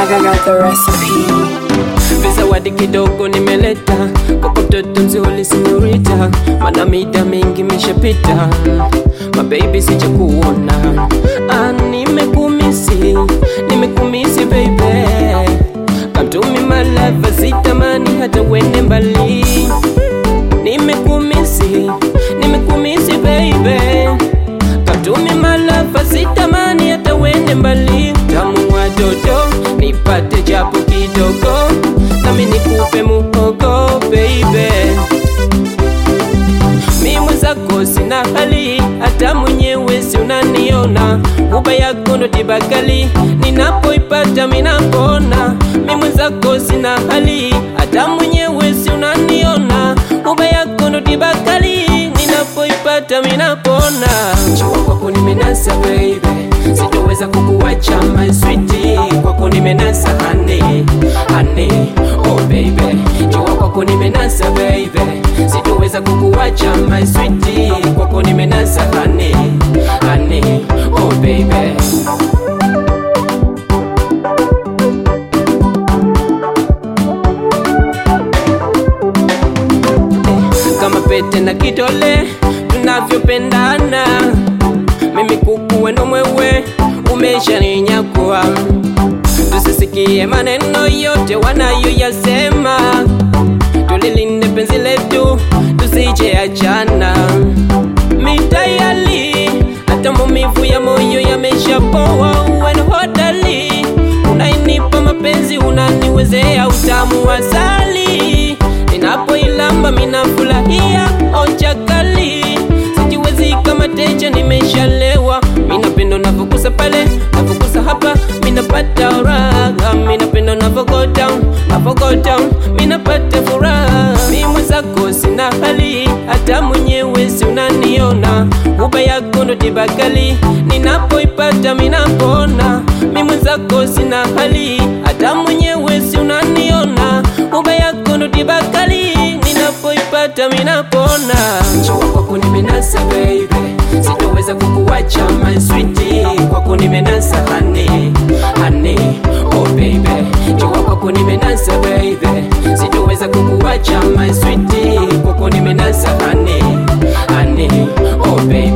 I got the recipe. Vizawadi kidogo nimeleta kwako mtoto mzuri sinyorita, mana mida mingi imeshapita, mababy sija kuona. Ah, nimekumisi nimekumisi baby, come to me my love, sitamani hata wende mbali. Nimekumisi nimekumisi baby, come to me my love, sitamani hata wende mbali. Tamu wa dodo nipate japo kidogo, nami nikupe muhogo baby. Mi mwenzako sina hali, hata mwenyewe si unaniona. Uba yako ndo tibakali, ninapoipata minapona. Mi mwenzako sina hali, hata mwenyewe si unaniona. Uba yako ndo tibakali, ninapoipata minapona. Jua kwako nimenasa baby, sitoweza kukuacha my sweetie. Kwako nimenasa honey, honey, oh baby. Jua kwako nimenasa baby, sitoweza kukuacha my sweetie. Kwako nimenasa honey, honey, oh baby. kama pete na kidole tunavyopendana, mimi kuku weno mwewe umeshaninyakua. Tusisikie maneno yote wanayoyasema, tulilinde penzi letu tusije achana. Mitayali hata maumivu ya moyo yameshapoa, uwe hodari, unainipa mapenzi, unaniwezea utamu wa asali ninapoilamba minafurahia onja kali, sijiwezi kama teja, nimeshalewa. Minapenda unavyogusa pale, unavyogusa hapa, minapata raha. Minapenda unavyo go down, unavyo go down, minapata furaha. Mi mwenzako sina hali, hata mwenyewe si unaniona. Uba yako ndo tibakali, ninapoipata minapona. Mi mwenzako sina hali, hata mwenyewe si unaniona. Uba yako ndo tibakali, ninapoipata minapona. Jua kwako nimenasa baby, sitoweza kukuacha my sweetie. Kwako nimenasa honey, honey, oh baby. Jua kwako nimenasa baby, sitoweza kukuacha my sweetie. Kwako nimenasa honey, honey, oh baby.